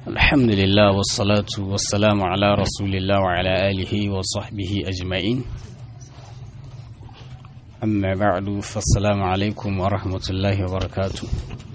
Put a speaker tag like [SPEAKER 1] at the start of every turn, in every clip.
[SPEAKER 1] الحمد لله والصلاة والسلام على رسول الله وعلى آله وصحبه أجمعين أما بعد فالسلام عليكم ورحمة الله وبركاته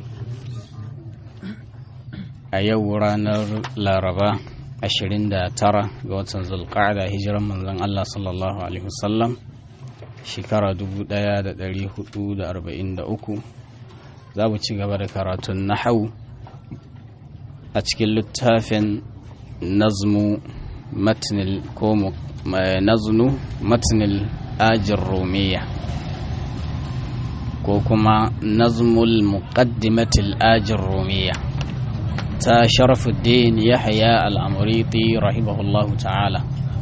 [SPEAKER 1] أيو رانر لاربا ashirin da tara ga watan zulqa'ada hijiran manzon Allah sallallahu alaihi wasallam shekara dubu ɗaya da ɗari hudu da arba'in da uku za mu ci gaba da karatun nahau a cikin littafin nazmu matnil ko naznu matnil ajin romiya ko kuma nazmul muqaddimatil ajin romiya ta sharafuddin yahya al'amuriti rahimahullahu ta'ala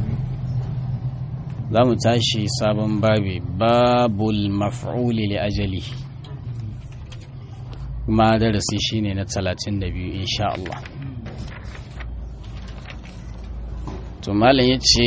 [SPEAKER 1] za mu tashi sabon babi babul maf'uli li ajali kuma darasi shine na 32 insha Allah to malam yace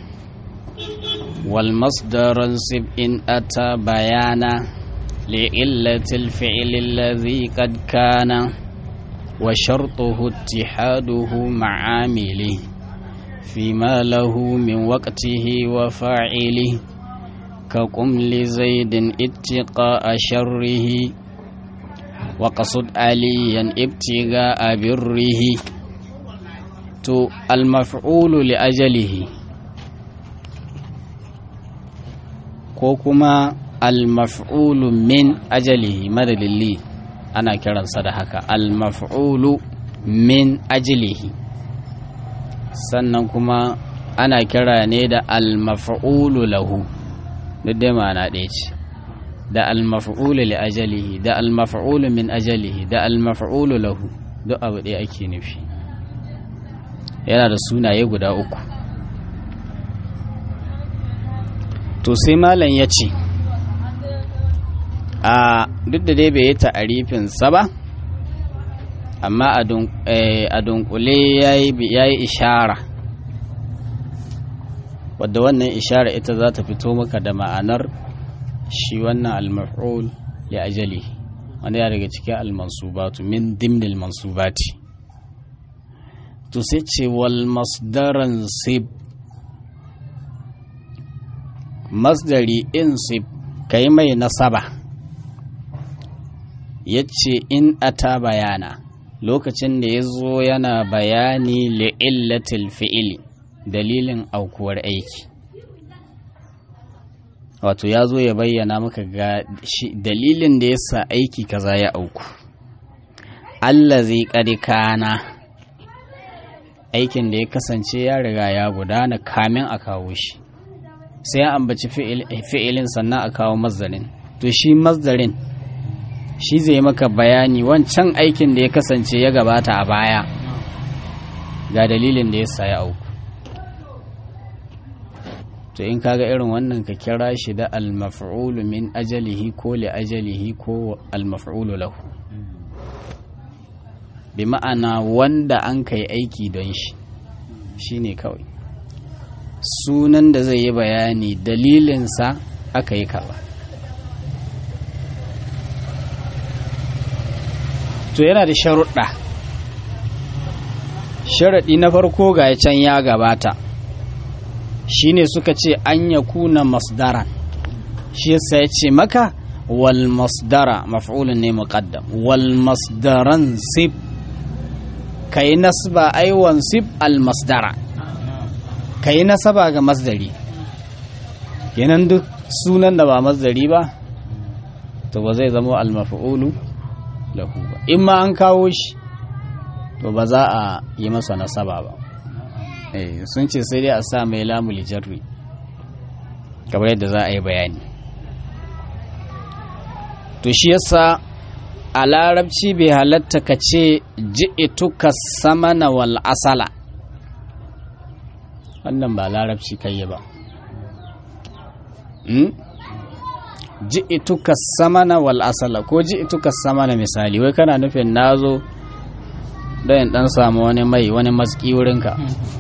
[SPEAKER 1] wal masdaran sib in ata bayana li illatil fi'li alladhi qad kana wa shartuhu ittihaduhu ma'amili فيما له من وقته وفاعله كقم لزيد اتقاء شره وقصد عليا ابتغاء بره تو المفعول لأجله كوكما المفعول من أجله مدد لي أنا كرا صدحك المفعول من أجله sannan kuma ana kira ne da almafa'ulu lahu duk dai ma'ana ɗaya ce da almafa'ulu li ajalihi da almafa'ulu min ajalihi da almafa'ulu lahu duk abu ɗaya ake nufi yana da sunaye guda uku to sai malam ya ce a duk da dai bai yi ta'arifinsa ba amma a dunkule ya yi ishara wadda wannan ishara ita za ta fito maka da ma'anar shi wannan al-maf'ul li ajali wanda ya daga cikin al-mansubatu min dimnil mansubati to sai ce wal masdaran sib masdari insib kai mai nasaba yace in ata bayana lokacin da ya zo yana bayani li'illatil fi'ili dalilin aukuwar aiki wato ya zo ya bayyana maka ga dalilin da ya sa aiki kaza ya auku Allah zai kana aikin da ya kasance ya riga ya gudana kamin a kawo shi sai an ambaci fi'ilin sannan a kawo mazdarin to shi mazdarin shi zai maka bayani wancan aikin da ya kasance ya gabata a baya ga dalilin da ya saya auku to in kaga irin wannan ka kira shi da almaf'ulu min ajalihi ko li ajalihi ko almaf'ulu lahu bi ma'ana wanda an kai aiki don shi shine kawai sunan da zai yi bayani dalilinsa aka yi kaza to yana da sharuɗa sharaɗi na farko ga can ya gabata shine suka ce an ya kuna masdaran shi yasa ya ce maka wal masdara maf'ulun ne muqaddam wal masdaran sib kai nasba aiwan sib al masdara kai nasaba ga masdari kenan duk sunan da ba masdari ba to ba zai zama al maf'ulu lahu ba in ma an kawo shi to ba za a yi masa nasaba ba eh sun ce sai dai a sa mai lamul jarri kamar yadda za a yi bayani to shi yasa a larabci bai halatta ka ce ji'ituka samana wal asala wannan ba larabci kai ba ji'ituka samana wal asala ko ji'ituka samana misali wai kana nufin nazo don dan samu wani mai wani maski wurinka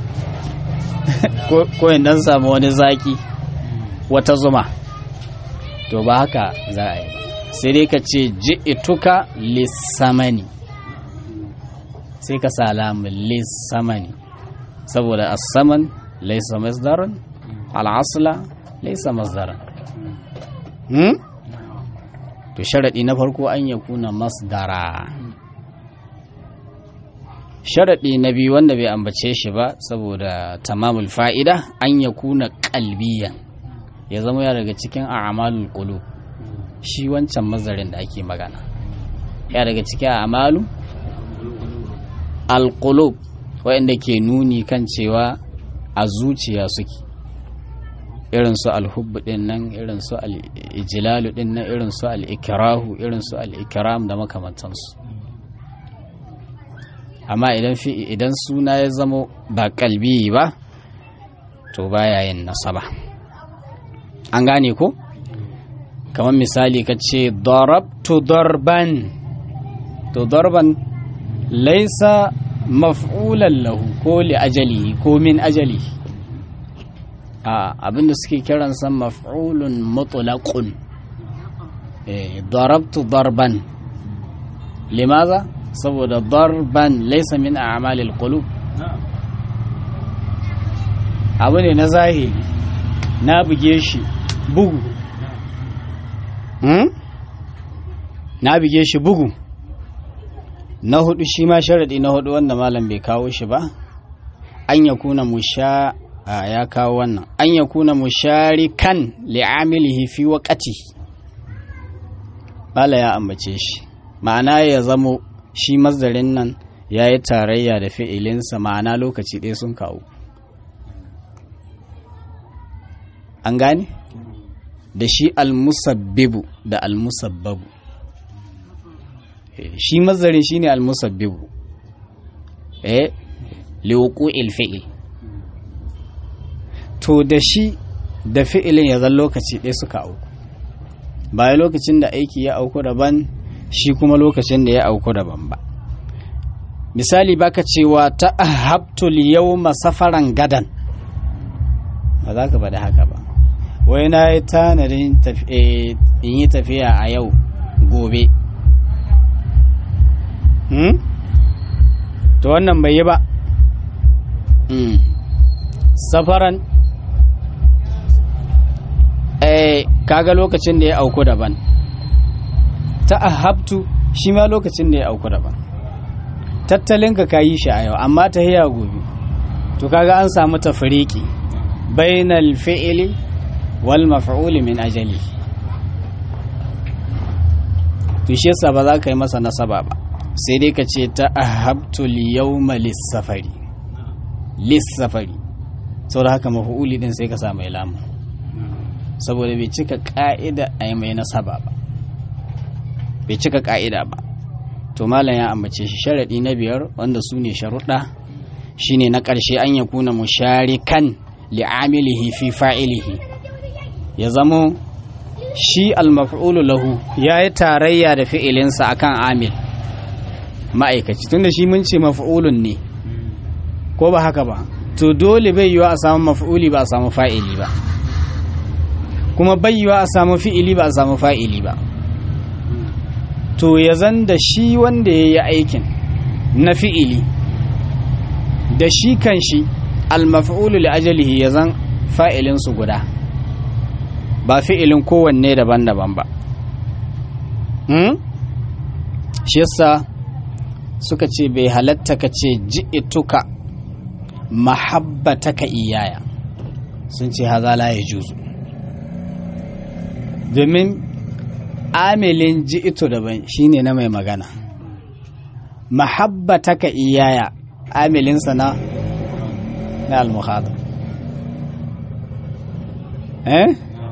[SPEAKER 1] ko in dan samu wani zaki wata zuma to ba haka za a yi ba sai dai ka ce ji'ituka lissamani sai ka sa lamun lissamani saboda as-saman laysa masdaran al-asla laysa masdaran hmm? to sharadi na farko an yakuna masdara sharaɗi na biyu wanda bai ambace shi ba saboda tamamul fa'ida an ya kuna ƙalbiyan ya zama ya daga cikin a'amalul qulub shi wancan mazarin da ake magana ya daga cikin a'malu alqulub wanda ke nuni kan cewa a zuciya suke irin su alhubbu din nan irin su al-ijlalu din nan irin su al-ikrahu irin su al-ikram da makamantansu amma idan fi idan suna ya zama ba kalbi ba to baya yin nasaba an gane ko kamar misali ka ce darabtu darban to darban laisa maf'ulan lahu ko li ajali ko min ajali a abinda suke kiransa maf'ulun mutlaqun eh darabtu darban limaza saboda darban laisa min a'malil qulub abu ne na zahiri na buge shi bugu na buge shi bugu na hudu shi ma sharadi na hudu wanda malam bai kawo shi ba an ya kuna musha a ya kawo wannan an ya kuna musharikan li'amilihi fi waqati bala ya ambace shi ma'ana ya zamo shi mazdarin nan ya yi tarayya da fi'ilinsa ma'ana lokaci ɗaya sun kawo an gane da shi almusabbibu da almusabbabu shi mazdarin shi ne almusabbibu eh liwuku ilfi'il to da shi da fi'ilin ya zan lokaci ɗaya suka auku ba lokacin da aiki ya auku daban shi kuma lokacin da ya auku daban ba misali baka cewa ta ahabtul yawma safaran gadan ba za ka bada haka ba wai na yi tanadin in yi tafiya a yau gobe to wannan bai yi ba safaran kaga lokacin da ya auku daban ta ahabtu shi ma lokacin da ya auku daban tattalinka ka yi shi a yau amma ta hiya gobe to kaga an samu tafriki bainal fi'ili wal maf'uli min ajali to shi yasa ba za ka yi masa nasaba ba sai dai ka ce ta ahabtu yawma lis-safari lis-safari saboda haka maf'uli din sai ka sa mai lamu saboda bai cika ka'ida a yi mai nasaba ba bai cika ka'ida ba to malam ya ambace shi sharaɗi na biyar wanda su ne sharuɗa shine na ƙarshe an ya kuna musharikan li'amilihi fi fa'ilihi ya zamo shi almaf'ulu lahu ya yi tarayya da fi'ilinsa akan amil ma'aikaci tunda shi mun ce maf'ulun ne ko ba haka ba to dole bai yiwa a samu maf'uli ba a samu fa'ili ba kuma bai yiwa a samu fi'ili ba a samu fa'ili ba to ya zan da shi wanda ya yi aikin na fi'ili da shi kan shi almaf'ulu li ajalihi ya zan fa'ilinsu guda ba fi'ilin kowanne daban-daban ba shi yasa suka ce bai halatta ka ce ji'ituka mahabbataka iyaya sun ce haza la ya juzu domin amilin ji'ito daban shine na mai magana mahabbataka iyaya amilinsa na na al-mukhadab eh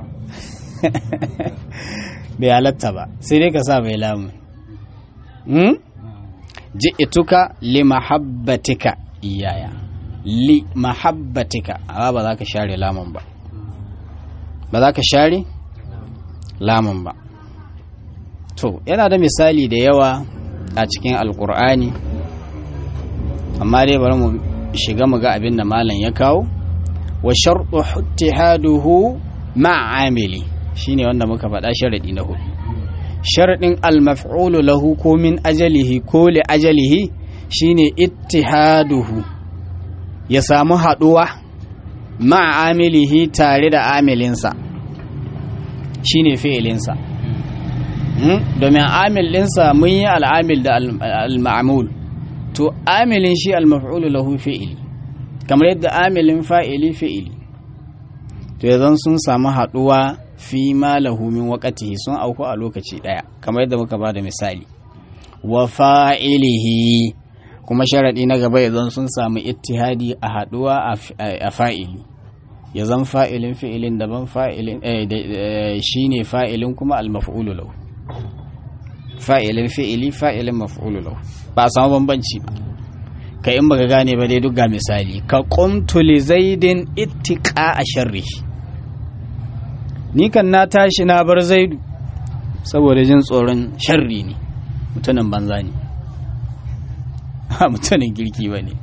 [SPEAKER 1] bai halatta ba sai dai ka sa bai lamu hmm? ji'ituka li mahabbatika iyaya li mahabbatika amma ba za ka share lamun ba ba za ka share lamun ba to yana da misali da yawa a cikin alkur'ani amma dai bari mu shiga mu ga abin da malam ya kawo wa sharɗu ittihaduhu ma'amili shine wanda muka faɗa sharaɗi na hudu sharaɗin almaf'ulu lahu ko min ajalihi ko li ajalihi shine ittihaduhu ya samu haɗuwa ma'amilihi tare da amilinsa shine fi'ilinsa domin amil ɗinsa mun yi al'amil da al-ma'amul to amilin shi al-maf'ulu lahu fi'ili kamar yadda amilin fa'ili fi'ili to yanzu sun samu haɗuwa fi ma lahu min waqatihi sun auku a lokaci ɗaya kamar yadda muka ba da misali wa fa'ilihi kuma sharaɗi na gaba idan sun samu ittihadi a haɗuwa a fa'ili ya zan fa'ilin fi'ilin daban fa'ilin shi ne fa'ilin kuma al-maf'ulu lahu fa'ilin fi'ili fa'ilin maf'ulu lahu ba a samu bambanci ba ka in baka gane ba dai duk ga misali ka qumtu li zaidin ittiqa a sharri ni kan na tashi na bar zaidu saboda jin tsoron sharri ne mutumin banza ne ha mutumin girki ba ne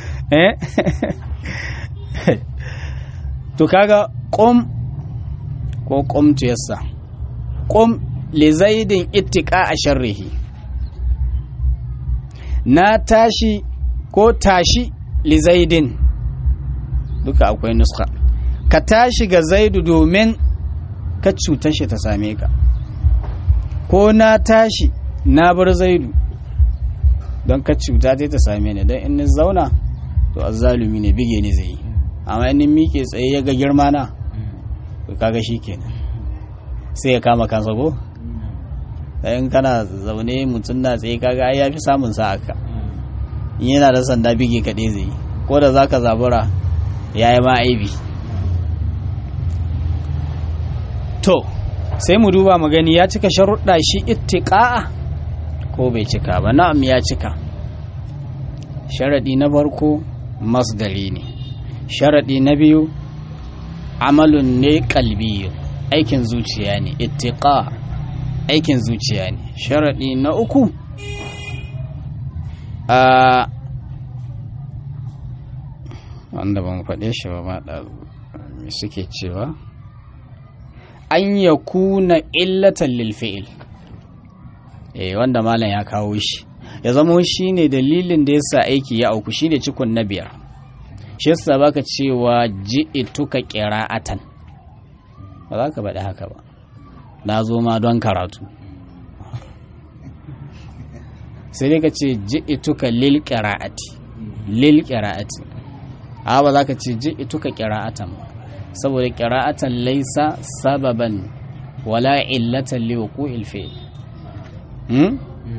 [SPEAKER 1] to kaga qum ko qumtu yassa qum li zaidin ittiqa a sharrihi na tashi ko tashi li zaidin duka akwai nuska ka tashi ga zaidu domin ka cutar shi ta same ka ko na tashi na bar zaidu don ka cuta ta ta same ni don in ni zauna to azzalumi ne bige ni zai yi amma in miƙe tsaye ya ga girma na to kaga shi kenan sai ya kama kansa ko in kana zaune mutum na tsaye kaga ai yafi samun sa aka in yana da sanda bige kaɗai zai yi ko da zaka zabura ya yi ma aibi to sai mu duba mu gani ya cika sharuɗa shi ittiqa'a ko bai cika ba na'am ya cika sharaɗi na farko masdari ne sharaɗi na biyu amalun ne kalbi aikin zuciya ne ittiqa aikin zuciya ne sharaɗi na uku a wanda ban faɗe shi ba ma suke cewa an ya kuna illatan lilfi'il eh wanda malam ya kawo shi ya zama shi ne dalilin da yasa aiki ya auku shi ne cikon na biyar shi yasa baka cewa ji'ituka qira'atan ba za ka faɗi haka ba na zo ma don karatu sai dai ka ce ji'ituka lil qira'ati lil qira'ati a ba za ka ce ji'ituka qira'atan ba saboda qira'atan laysa sababan wala illatan li wuqu'il fi'l hmm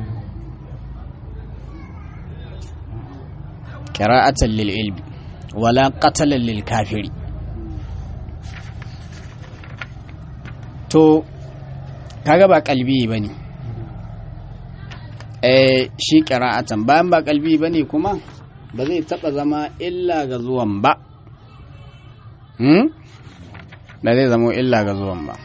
[SPEAKER 1] qira'atan lil ilmi wala qatalan lil kafiri to kaga ba kalbi bane eh shi qira'atan bayan ba kalbi bane kuma ba zai taba zama illa ga zuwan ba hmm ba zai zama illa ga zuwan ba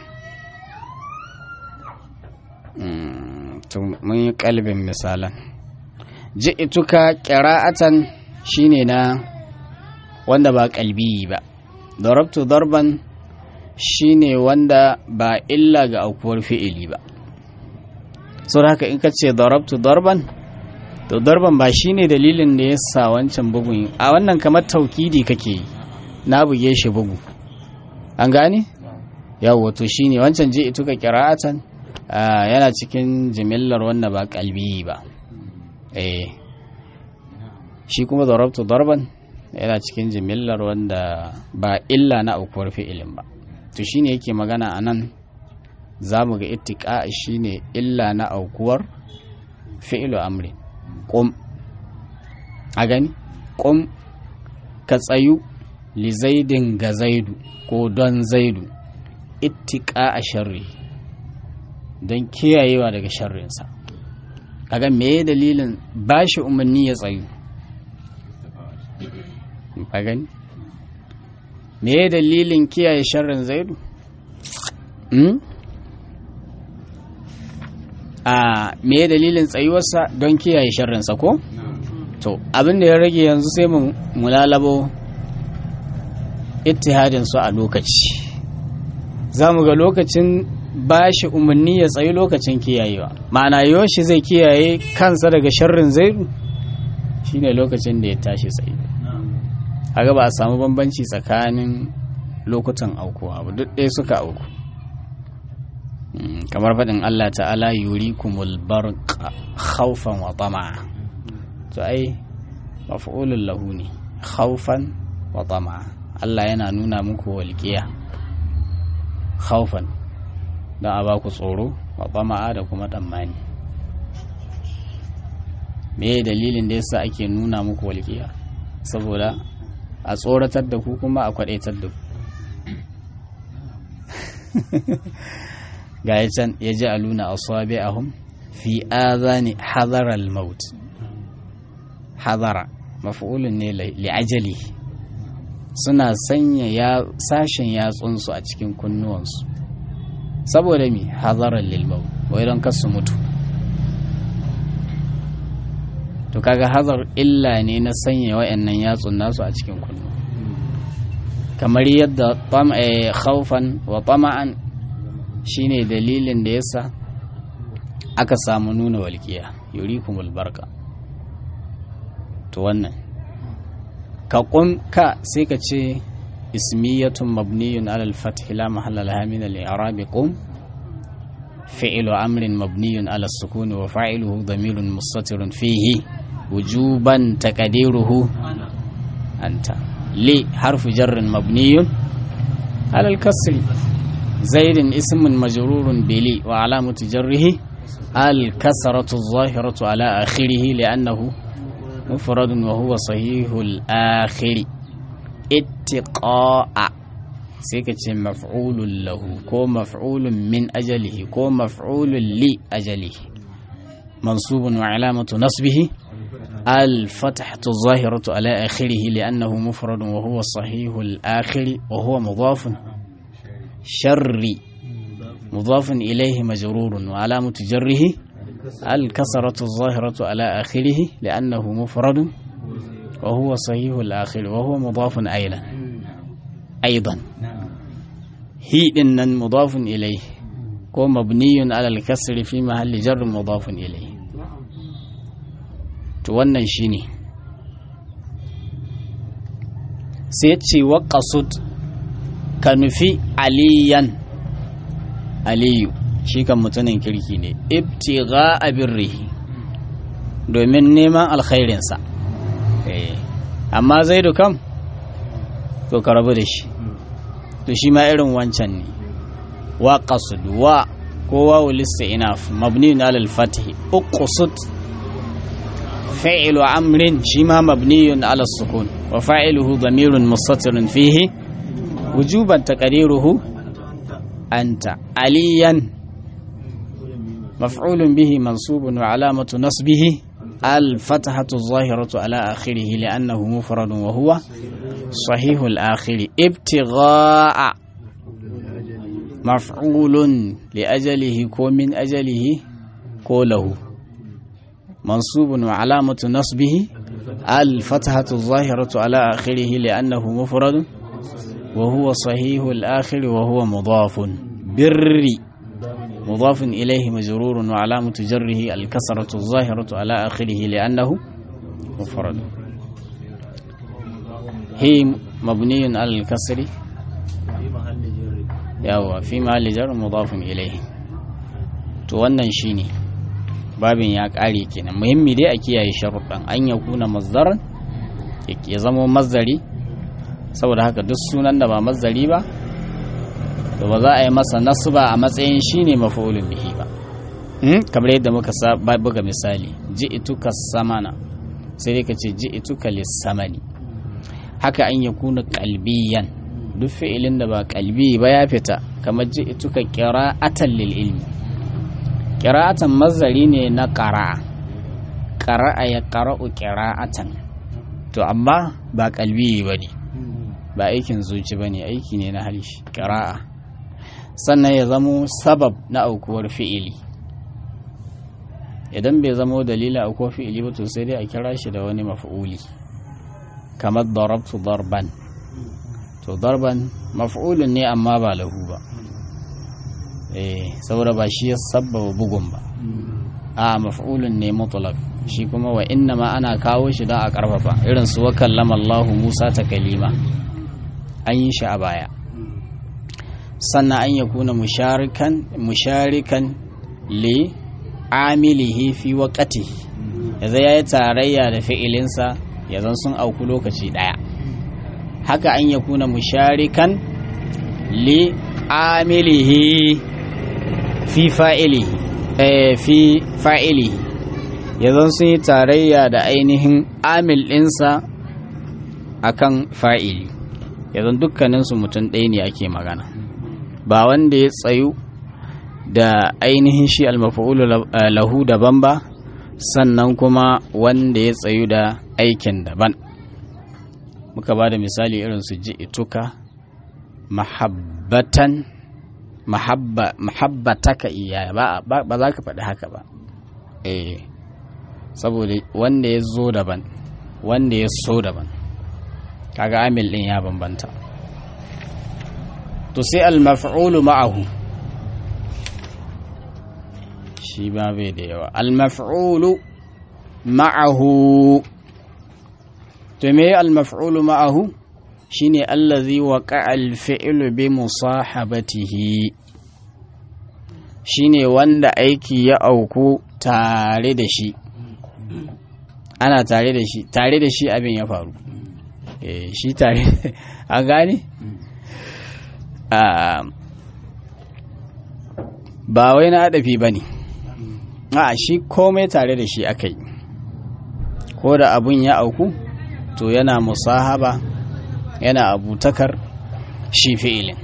[SPEAKER 1] to mun yi kalbin misalan ji'ituka qira'atan shine na wanda ba kalbi ba darabtu darban shine wanda ba illa ga aukuwar fi'ili ba sau da haka in ka ce darabtu darban to darban ba shine dalilin da ya sa wancan bugun a wannan kamar taukidi kake yi na buge shi bugu an gane yawo to shine wancan je ituka qira'atan yana cikin jimillar wanda ba kalbi ba eh shi kuma darabtu darban yana cikin jimillar wanda ba illa na aukuwar fi'ilin ba to shine yake magana a nan za mu ga ittiqa shine illa na aukuwar fi'ilu amri qum a gani qum ka tsayu li zaidin ga zaidu ko don zaidu ittiqa a sharri don kiyayewa daga sharrinsa kaga me dalilin bashi umarni ya tsayu ka gani me dalilin kiyaye sharrin zaidu a me dalilin tsayuwarsa don kiyaye sharrinsa ko to abin da ya rage yanzu sai mu mulalabo ittihadin su a lokaci za mu ga lokacin bashi umarni ya tsayi lokacin kiyayewa ma'ana yoshi zai kiyaye kansa daga sharrin zaidu shine lokacin da ya tashi tsaye haka ba a samu bambanci tsakanin lokutan aukuwa ba duk ɗaya suka auku kamar faɗin Allah ta'ala yuri kumul barqa khawfan wa tama'a to ai maf'ulun lahu ne khawfan wa tama'a Allah yana nuna muku walƙiya khawfan don a baku tsoro wa tama'a da kuma tsammani me dalilin da yasa ake nuna muku walƙiya saboda a tsoratar da ku kuma a kwadaitar da ku ga ya can ya ji aluna a swabe a hun fi azani hadarar maut hadara mafi'ulun ne li'ajali suna sanya ya sashen yatsunsu a cikin kunnuwansu saboda mi hadarar lilmau wai don kasu mutu to kaga hazar illa ne na sanya wa'annan yatsun nasu a cikin kunnu kamar yadda khaufan wa tama'an shine dalilin da yasa aka samu nuna walƙiya yurikumul barka to wannan ka kun ka sai ka ce ismiyatun mabniyun alal fath la mahalla laha min al-i'rab qum fi'lu amrin mabniyun ala sukun wa fa'iluhu damirun mustatirun fihi wujuban taqdiruhu anta li harfu jarrin mabniyun ala al-kasri زيد اسم مجرور بلي وعلامة جره الكسرة الظاهرة على آخره لأنه مفرد وهو صحيح الآخر اتقاء سيكة مفعول له كو مفعول من أجله كو مفعول لأجله منصوب وعلامة نصبه الفتحة الظاهرة على آخره لأنه مفرد وهو صحيح الآخر وهو مضاف شر مضاف إليه مجرور وعلامة جره الكسرة الظاهرة على آخره لأنه مفرد وهو صحيح الآخر وهو مضاف أيضا أيضا هي إن مضاف إليه كو مبني على الكسر في محل جر مضاف إليه wannan shine sai ce wa qasud ka nufi aliyan aliyu shi kan mutumin kirki ne ibtiga abirrihi domin neman alkhairinsa amma zaidu kam to ka rabu da shi to shi ma irin wancan ne wa qasud wa ko wawu lista inaf mabni ala al-fath uqsud فعل أمر شما مبني على السكون وفاعله ضمير مستتر فيه وجوبا تقديره أنت عليا مفعول به منصوب وعلامة نصبه الفتحة الظاهرة على آخره لأنه مفرد وهو صحيح الآخر ابتغاء مفعول لأجله كو من أجله كو له منصوب وعلامة نصبه الفتحة الظاهرة على آخره لأنه مفرد وهو صحيح الآخر وهو مضاف بر مضاف إليه مجرور وعلامة جره الكسرة الظاهرة على آخره لأنه مفرد هي مبني على الكسر يوا في محل جر مضاف إليه to wannan shine babin ya ƙare kenan muhimmi dai a kiyaye sharuɗan an ya kuna mazdaran ya zama mazdari saboda haka duk sunan da ba mazdari ba to ba za a yi masa nasba a matsayin shine mafa'ulun bihi ba kamar yadda muka buga misali ji'ituka samana sai dai ka ce ji'ituka lissamani haka an ya kuna kalbiyan duk fi'ilin da ba kalbi ba ya fita kamar ji'ituka qira'atan lil ilmi qira'atan mazari ne na qara'a qara'a ya qara'u qira'atan to amma ba kalbi bane ba aikin zuci bane aiki ne na halishi qira'a sannan ya zamo sabab na aukuwar fi'ili idan bai zamo dalilin aukuwar fi'ili ba to sai dai a kira shi da wani maf'uli kamar darabtu darban to darban maf'ulun ne amma ba lahu ba eh saboda ba shi ya sabbaba bugun ba a maf'ulun ne mutlaq shi kuma wa inna ma ana kawo shi don a karfafa irin su wa kallama Allahu Musa ta kalima an yi shi a baya sannan an yakuna musharikan musharikan li amilihi fi waqati yanzu yayi tarayya da fi'ilinsa yanzu sun auku lokaci daya haka an yakuna musharikan li amilihi fi fa'ilihi eh fi fa'ilihi yanzu sun yi tarayya da ainihin amil ɗinsa akan fa'ili yanzu dukkaninsu mutum ɗaya ne ake magana ba wanda ya tsayu da ainihin shi almafa'ulu lahu daban ba sannan kuma wanda ya tsayu da aikin daban muka ba da misali irin su ji ituka mahabbatan mahabbataka iyaya ba za ka faɗi haka ba eh saboda wanda ya zo daban wanda ya so daban kaga amil ɗin ya bambanta to sai al-maf'ulu ma'ahu shi ba bai da yawa al-maf'ulu ma'ahu to me al-maf'ulu ma'ahu shine allazi waqa'a al-fi'lu bi musahabatihi shine wanda aiki ya auku tare da shi ana tare da shi tare da shi abin ya faru eh shi tare a gane ba wai na adafi ba ne a shi komai tare da shi aka yi ko da abun ya auku to yana musahaba yana abutakar shi fi'ilin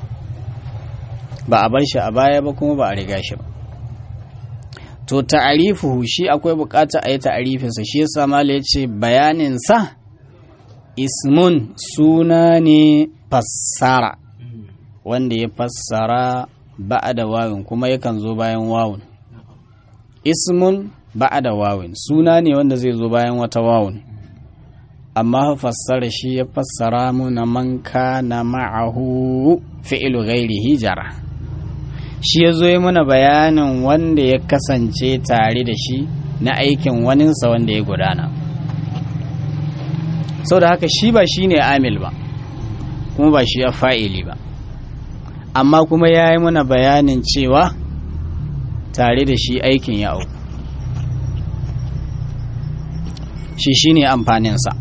[SPEAKER 1] ba a bar shi a baya ba kuma ba a riga shi ba to ta'arifuhu shi akwai bukata a yi ta'arifinsa shi yasa mala ya ce bayaninsa ismun suna ne fassara wanda ya fassara ba'a da wawin kuma yakan zo bayan wawun ismun ba'a da wawin suna ne wanda zai zo bayan wata wawun amma fassara shi ya fassara muna man kana ma'ahu fi'ilu ghairihi jara shi ya zo yi mana bayanin wanda ya kasance tare da shi na aikin waninsa wanda ya gudana sau da haka shi ba shi ne amil ba kuma ba shi ya fa'ili ba amma kuma ya yi mana bayanin cewa tare da shi aikin ya auku shi shi ne amfaninsa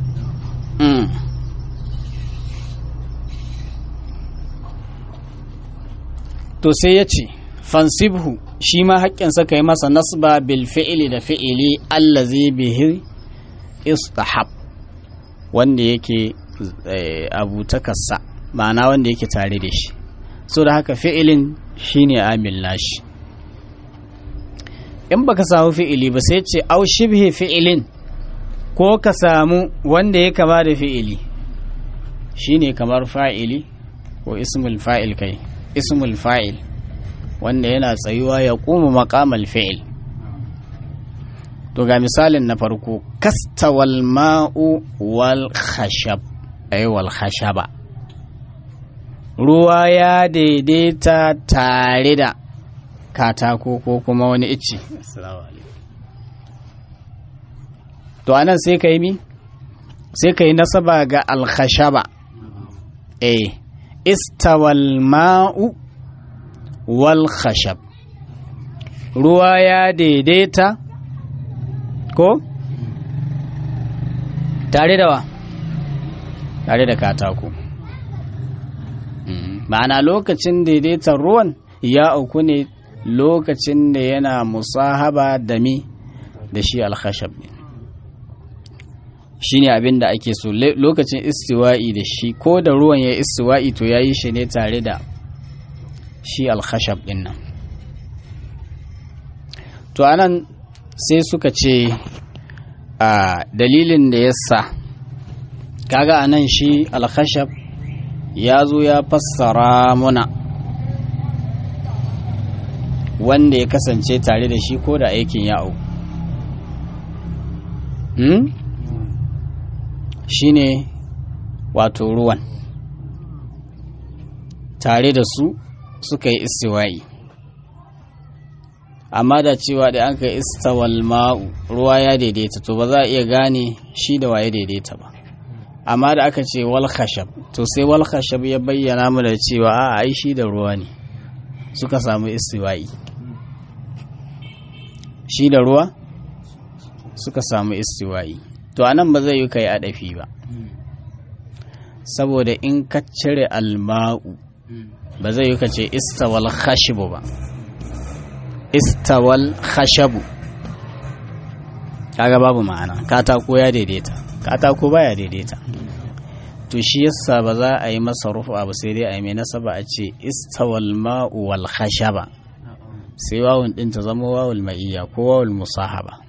[SPEAKER 1] to sai ya ce fansibhu shi ma haƙƙinsa ka yi masa nasba bil fi'ili da fi'ili allazi bihi istahab wanda yake abutakarsa ma'ana wanda yake tare da shi so da haka fi'ilin shine amil nashi in baka samu fi'ili ba sai ce au shibhi fi'ilin ko ka samu wanda ya kama da fi'ili shine kamar fa'ili ko ismul fa'il kai ismul fa'il wanda yana tsayuwa ya kuma maqamal fi'il to ga misalin na farko kastawal ma'u wal khashab ay wal khashaba ruwa ya daidaita tare da katako ko kuma wani icce to anan sai ka yi mi sai ka yi nasaba ga alkhashaba eh istawal ma'u wal khashab ruwa ya daidaita ko tare da wa tare da katako ma'ana lokacin daidaitar ruwan ya auku ne lokacin da yana musahaba da mi da shi alkhashab ne shi ne abin da ake so lokacin istiwa'i da shi ko da ruwan ya istiwa'i to ya yi shi ne tare da shi alkhashab din nan to anan sai suka ce a dalilin da ya sa kaga anan shi alkhashab ya zo ya fassara muna wanda ya kasance tare da shi ko da aikin ya au hmm? shi ne wato ruwan tare da su suka yi istiwa'i amma da cewa da an kai istawal ma'u ruwa ya daidaita to ba za a iya gane shi da waye daidaita ba amma da aka ce wal khashab to sai wal khashab ya bayyana mu da cewa a ai shi da ruwa ne suka samu istiwa'i shi da ruwa suka samu istiwa'i to anan ba zai yi kai adafi ba saboda in ka cire alma'u ba zai yi ka ce istawal khashibu ba istawal khashabu kaga babu ma'ana katako ya daidaita katako baya daidaita to shi yasa ba za a yi masa rufu abu sai dai a yi mai nasaba a ce istawal ma'u wal khashaba sai wawun din ta zama wawul ma'iyya ko wawul musahaba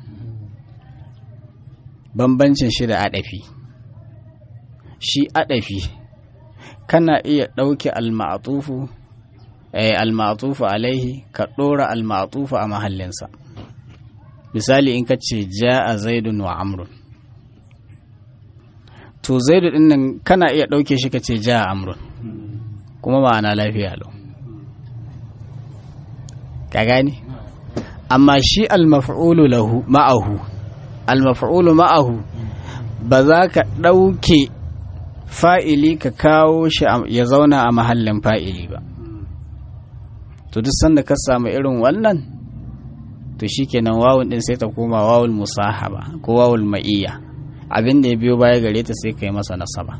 [SPEAKER 1] bambancin shi da adafi shi adafi kana iya ɗauke al-ma'tufu al-ma'tufu alaihi ka ɗora al-ma'tufu a mahallinsa misali in ka ce ja'a zaidun wa amrun to zaidu din nan kana iya ɗauke shi ka ce ja'a amrun kuma ma'ana lafiya lau ka gane amma shi al-maf'ulu lahu ma'ahu al-maf'ulu ma'ahu ba za ka ɗauke fa'ili ka kawo shi ya zauna a mahallin fa'ili ba to duk sanda ka samu irin wannan to shikenan wawun din sai ta koma wawul musahaba ko wawul ma'iyya abin da ya biyo baya gare ta sai kai masa nasaba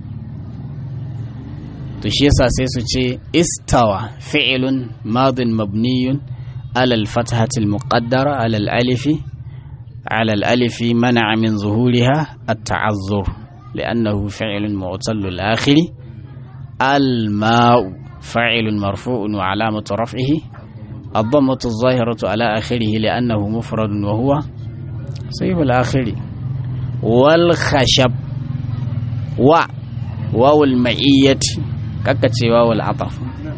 [SPEAKER 1] to shi yasa sai su ce istawa fi'ilun madin mabniyun ala al-fathati al-muqaddara ala al-alifi ala al-alifi mana'a min zuhuriha at-ta'azzur لأنه فعل معتل الآخر الماء فاعل مرفوع وعلامة رفعه الضمة الظاهرة على آخره لأنه مفرد وهو صيب الآخر والخشب و واو المعية ككتي واو العطف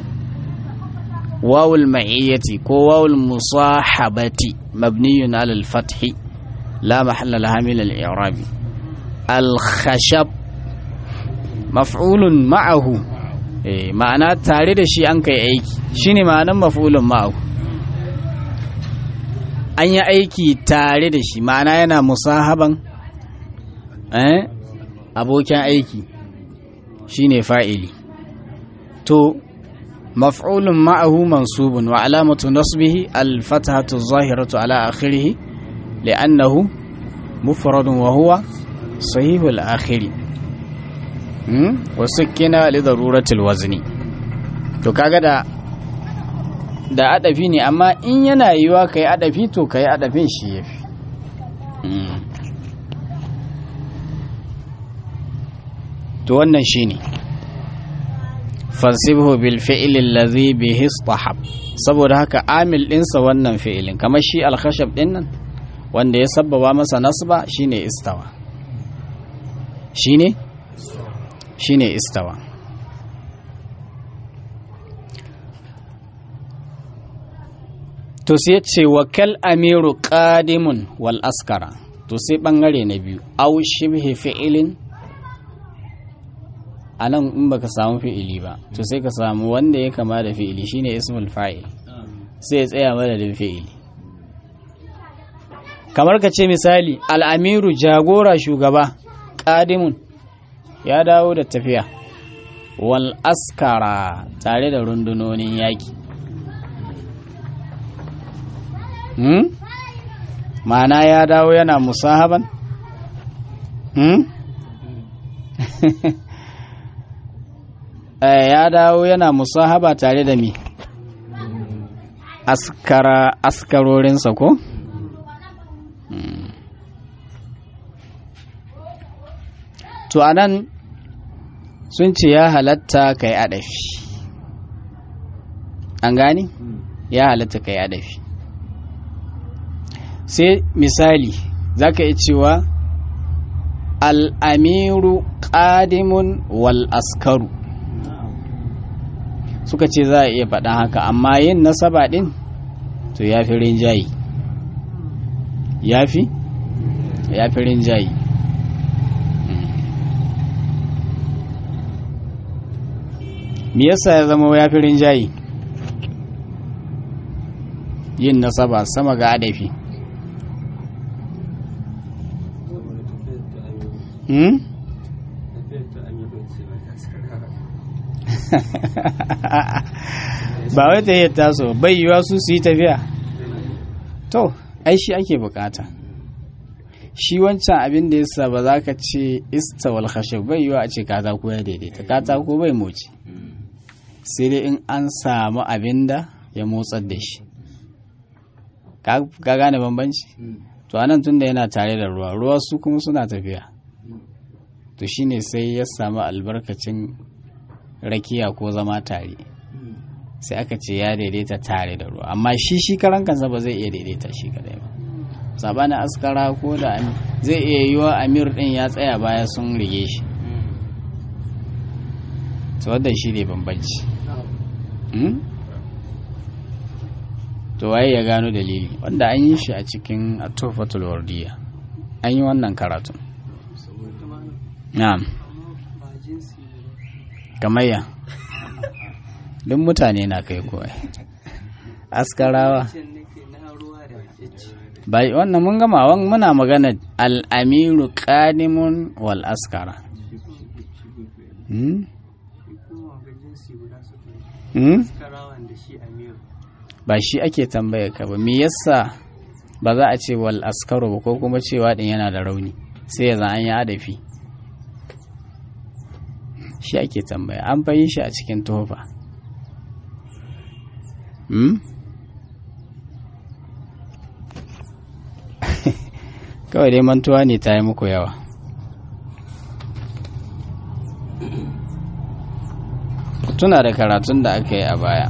[SPEAKER 1] واو المعية كو واو المصاحبة مبني على الفتح لا محل لها من الإعراب الخشب مفعول معه ma'ana tare da shi an kai aiki shine ma'anan maf'ulun ma'ahu an yi aiki tare da shi ma'ana yana musahaban eh abokin aiki shine fa'ili to maf'ulun ma'ahu mansubun wa alamatu nasbihi al-fathatu adh-dhahiratu ala akhirih li'annahu mufradun wa huwa sahihul akhiri wasu kina li daruratul wazni to kaga da da adafi ne amma in yana yiwa kai adafi to kai adafin shi yafi to wannan shine fansibhu bil fi'li allazi bihi istahab saboda haka amil dinsa wannan fi'ilin kamar shi al-khashab din nan wanda ya sabbaba masa nasba shine istawa shine shine istawa to sai ce wakal amiru qadimun wal askara to sai bangare na biyu aw shibhi fi'ilin anan in baka samu fi'ili ba to sai ka samu wanda ya kama da fi'ili shine ismul fa'il sai ya tsaya madadin fi'ili kamar ka ce misali al'amiru jagora shugaba ƙadimun ya dawo da tafiya wal askara tare da rundunonin yaƙi hmm? ma'ana ya dawo yana musahaban hmm? ya dawo yana musahaba tare da mi askara askarorinsa ko? to anan sun ce ya halatta ka yi adafi an gani ya halatta ka yi adafi sai misali za ka yi cewa al'amiru ƙadimun wal askaru suka ce za a iya faɗa haka amma yin nasaba ɗin to ya fi rinjayi ya fi ya fi rinjayi me yasa ya zama ya fi rinjayi yin nasaba sama ga adafi hmm? ba wai ta yi taso bai yiwa su su yi tafiya to ai shi ake bukata shi wancan abin da yasa ba za ka ce istawal khashab bai yiwa a ce katako ya daidaita katako bai moci sai dai in an samu abin da ya motsar da shi ka gane bambanci to anan tun da yana tare da ruwa ruwa su kuma suna tafiya to shine sai ya samu albarkacin rakiya ko zama tare sai aka ce ya daidaita tare da ruwa amma shi shi karan kansa ba zai iya daidaita shi kadai ba sabanin askara ko da zai iya yiwa amir din ya tsaya baya sun rige shi to wadda shi ne bambanci to waye ya gano dalili wanda an yi shi a cikin atofatul wardiya an yi wannan karatun na'am kamayya duk mutane na kai kawai askarawa bai wannan mun gama wan muna magana al'amiru qadimun wal askara hmm? hmm? ba shi ake tambaya ka ba me yasa ba za a ce wal askaru ba ko kuma cewa din yana da rauni sai ya an yi adafi shi ake tambaya an fayi shi a cikin tofa hmm? kawai dai mantuwa ne ta yi muku yawa tuna da karatun da aka yi a baya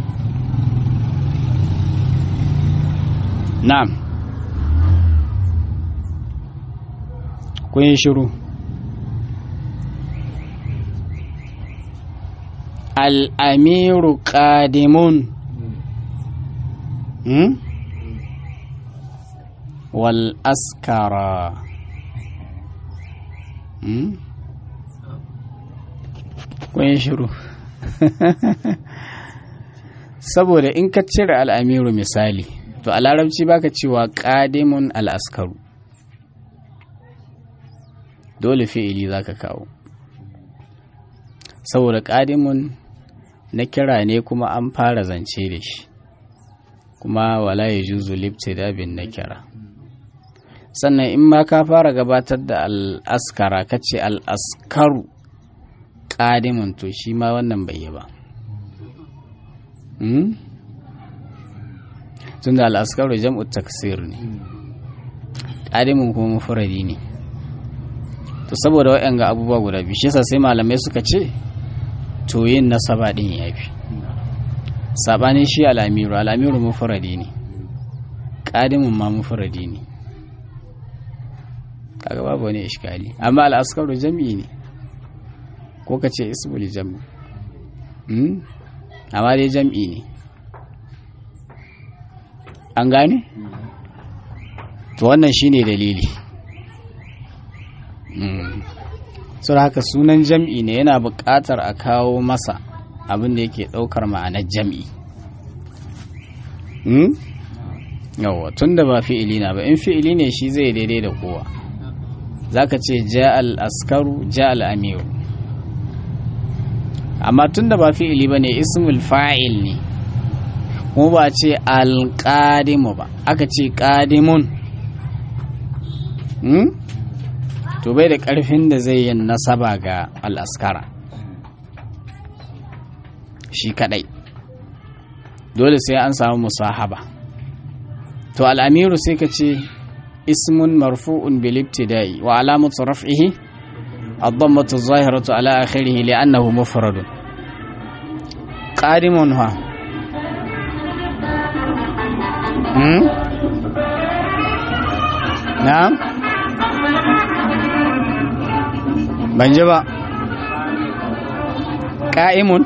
[SPEAKER 1] na'am kun yi shiru al'amiru ƙadimun hmm? wal askara hmm? kun yi shiru saboda in ka cire al'amiru misali to a larabci baka cewa ƙadimun al'askaru dole fi'ili za ka kawo saboda ƙadimun na kira ne kuma an fara zance da shi kuma wala ya juzu da bin na kira sannan in ma ka fara gabatar da al'askara ka ce al'askaru ƙadimun to shi ma wannan bai yi ba tun da al'askaru jam'u taksir ne ƙadimun kuma mufuradi ne to saboda waɗanga abubuwa guda biyu shi sai malamai suka ce to yin nasaba ɗin ya fi saɓanin shi al'amiru al'amiru mufuradi ne ƙadimun ma mufuradi ne kaga babu wani ishkali amma al'askaru jam'i ne ko ka ce ismul jam'i amma dai jam'i ne an gane? to wannan shine dalili sau haka sunan jam'i ne yana buƙatar a kawo masa abin da yake ɗaukar ma'anar jam'i yawwa tun da ba fi'ili na ba in fi'ili ne shi zai daidai da kowa za ka ce ja al'askaru ja al'amiru amma tun da ba fi'ili ba ne ismul fa'il ne kuma ba ce alƙadimu ba aka ce ƙadimun to bai da ƙarfin da zai yin nasaba ga al'askara shi kadai dole sai an samu musahaba to al'amiru sai ka ce ismun marfu'un bil ibtida'i wa alamatu raf'ihi ad-dammatu adh-dhahiratu ala akhirih li'annahu mufradun qadimun ha hmm na'am ban ji ba ƙa'imun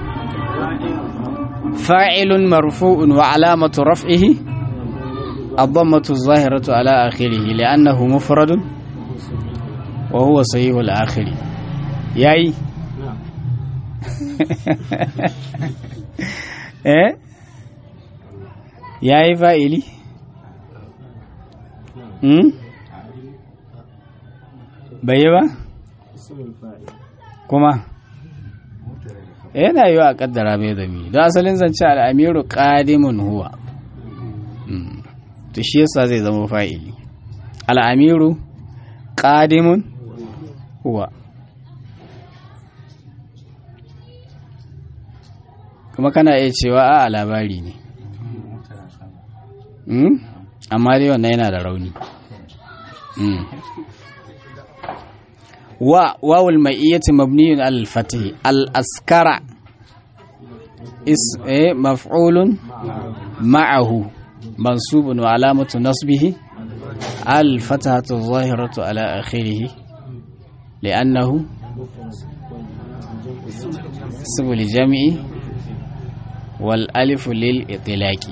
[SPEAKER 1] fa'ilun marfu'un wa alamatu raf'ihi الضمة الظاهرة على آخره لأنه مفرد وهو صحيح الآخر ياي eh ya yi fa'ili? Hmm? bai yi ba? kuma yana yi wa a kaddara mai zami don asalin zance al'amiru ƙadimun huwa to shi yasa zai zama fa'ili al'amiru ƙadimun huwa kuma kana iya cewa a labari ne amma dai wannan yana da rauni wa wawul ma'iyyati mabniyun al fatih al askara is eh maf'ulun ma'ahu mansubun wa alamatu nasbihi al fatahatu zahiratu ala akhirih li'annahu ismu li jam'i wal alif lil itlaqi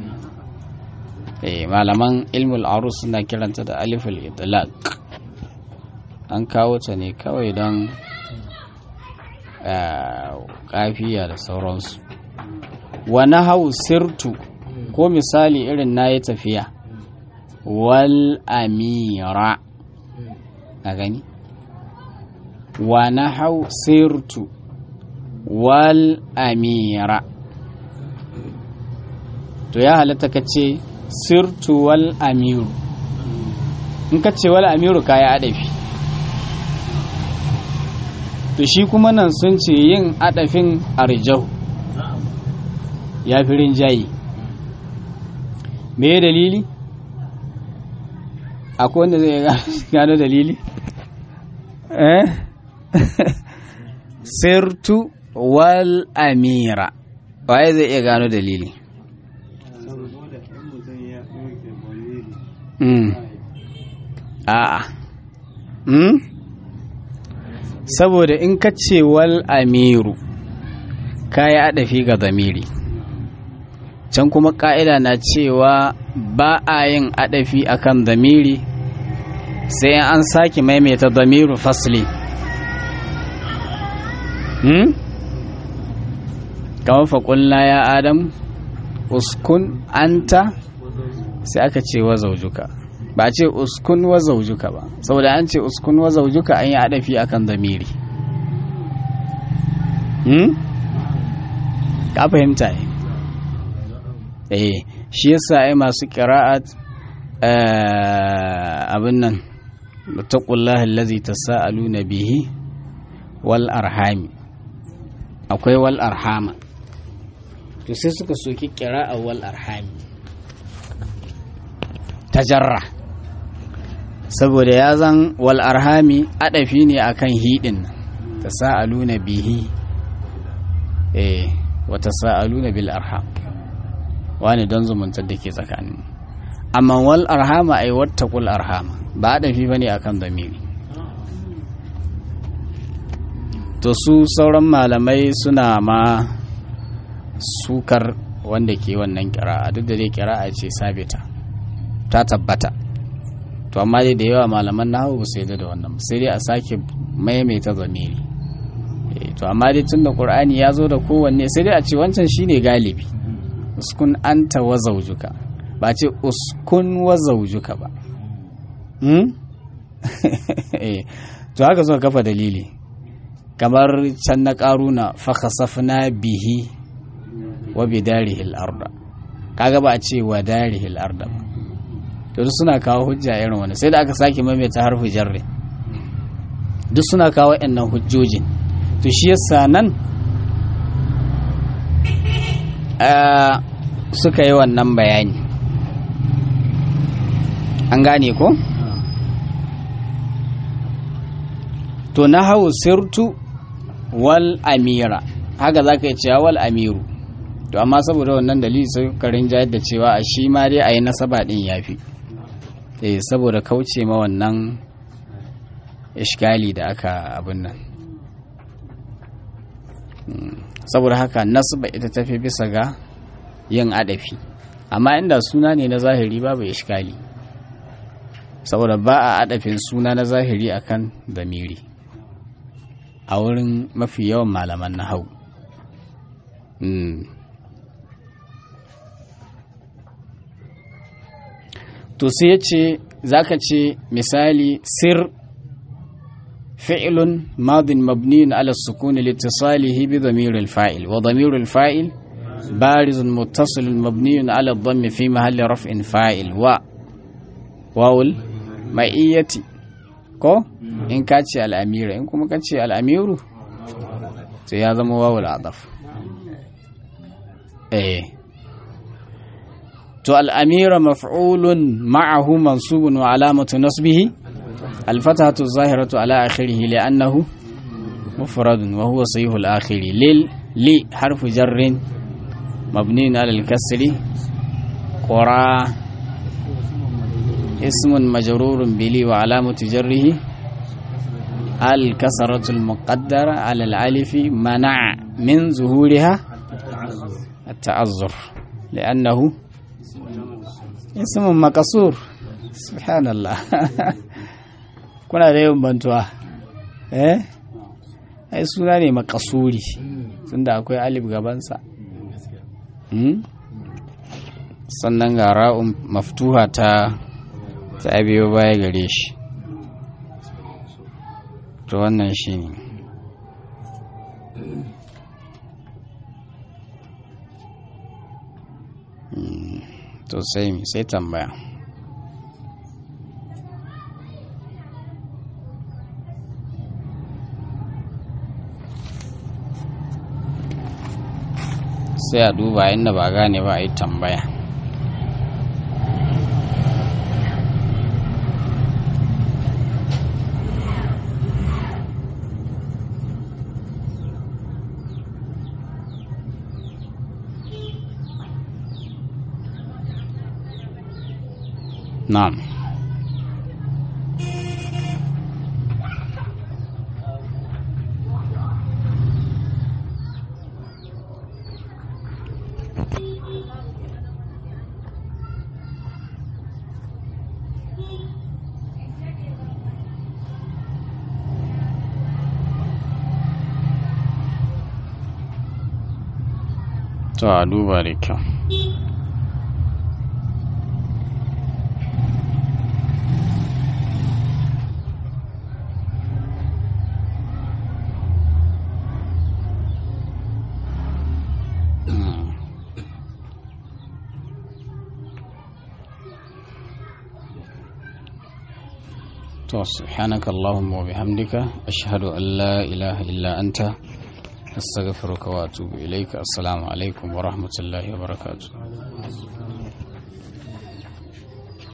[SPEAKER 1] eh malaman ilmul arus suna kiranta da aliful itlaq an kawo ta ne kawai don kafiya da sauransu wani hau sirtu ko misali irin na yi tafiya wal amira a gani wani hau sirtu wal amira to ya halatta ka ce sirtu wal amiru in ka ce wal amiru ka yi adafi to shi kuma nan sun ce yin adafin arjau ya fi rinjayi me dalili akwai wanda zai gano dalili eh sirtu wal amira waye zai iya gano dalili a'a saboda in ka ce wal amiru ka yi adafi ga zamiri can kuma ka'ida na cewa ba a yin adafi akan zamiri sai an sake maimaita zamiru fasli hmm? kamar faƙulla ya adam uskun anta sai aka ce wa zaujuka ba a ce uskun wa zaujuka ba saboda an ce uskun wa zaujuka an yi adafi akan zamiri hmm? ka fahimta ne eh shi yasa ai masu qira'at abin nan taqullaha allazi tasaaluna bihi wal arhami akwai wal arhama to sai suka soki qira'a wal arhami tajarra saboda ya zan wal arhami adafi ne akan hidin tasaaluna bihi eh wa tasaaluna bil arham wani don zumuntar da ke tsakanin amma wal arhama ai wattaqul arhama ba adafi bane akan zamiri to su sauran malamai suna ma sukar wanda ke wannan kira'a duk da dai kira'a ce sabita ta tabbata to amma dai da yawa malaman nahawu sai da wannan sai dai a sake maimaita zamiri to amma dai tun da qur'ani ya zo da kowanne sai dai a ce wancan shine galibi uskun anta wa zaujuka ba ce uskun wa zaujuka ba to haka suka kafa dalili kamar can na karuna fakhasafna bihi wa bidarihi al-arda kaga ba a ce wa darihi al-arda ba to duk suna kawo hujja irin wani sai da aka sake maimaita harfi jarri duk suna kawo waɗannan hujjojin to shi yasa nan suka yi wannan bayani an gane ko? to na hau sirtu wal amira haka za ka yi cewa wal amiru to amma saboda wannan dalili sai karin jayar da cewa a shi ma dai a yi nasaba din ya fi eh saboda kauce ma wannan ishgali da aka abin nan saboda haka nasba ita tafi bisa ga yin adafi amma inda suna ne na zahiri babu ishkali saboda ba a adafin suna na zahiri akan damiri a wurin mafi yawan malaman na hau to sai ya ce za ka ce misali sir fi'ilun madin mabniyin ala sukuni litisalihi bi dhamiril fa'il wa dhamiril fa'il barizun muttasilun mabniyun ala dhammi fi mahalli raf'in fa'il wa wawul ma'iyyati ko in ka ce al'amira in kuma ka ce al'amiru sai ya zama wawul adaf eh to al'amira maf'ulun ma'ahu mansubun wa alamatu nasbihi alfatatu zahiratu ala akhirih li'annahu mufradun wa huwa sahihul akhiri lil li harfu jarrin mabniun ala al-kasri qura ismun majrurun bili wa alamatu jarrihi الكسرة المقدرة على الألف منع من ظهورها التعذر لأنه اسم مكسور سبحان الله kuna da yawan bantuwa eh ai suna ne makasuri tunda akwai alif gabansa sannan ga ra'un maftuha ta ta biyo baya gare shi to wannan shi ne to sai sai tambaya sai a duba inda ba gane ba a yi tambaya نعم to a duba da kyau to subhanaka allahumma wa bihamdika ashhadu an la ilaha illa anta astaghfiruka wa atubu ilayka assalamu alaikum wa rahmatullahi wa barakatuh